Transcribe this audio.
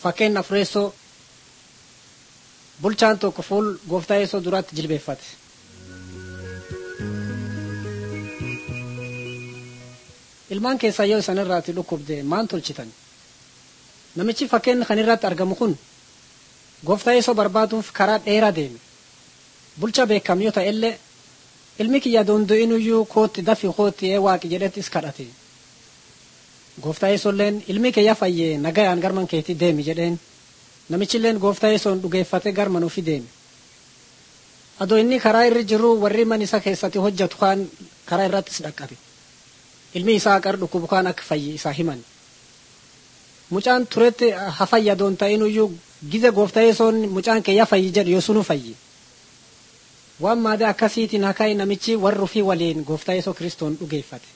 fakkeenya afureessoo bulchaan tokko fuul gooftaa yeesoo duraatti jilbeeffate. ilmaan keessaa yoo isan irraati dhukkubde maan tolchitan namichi fakkeenya kan irratti argamu kun gooftaa yeesoo barbaaduuf karaa dheeraa deeme bulcha beekam yoo ta'e illee ilmi kiyya dondo'inuyyuu kootti dafi kootti ee waaqi jedhettis kadhate gooftaa yeesoolleen ilmi kiyya fayyee nagayaan garman keetii deemi jedheen namichilleen gooftaa yeesoon dhugeeffate garman ufi deeme adoo inni karaa irra jiru warri man isa keessatti hojjetu kaan karaa irrattis dhaqqabe ilmi isaa qar dhukkubu kaan akka fayyi isaa himan mucaan turetti hafayyadoon ta'inuyyuu gize gooftaa yeesoon mucaan kiyya fayyi jedhu yoo sunu fayyi waan maade akkasiitiin hakai namichi warri ufii waliin gooftaa yeesoo kiristoon dhugeeffate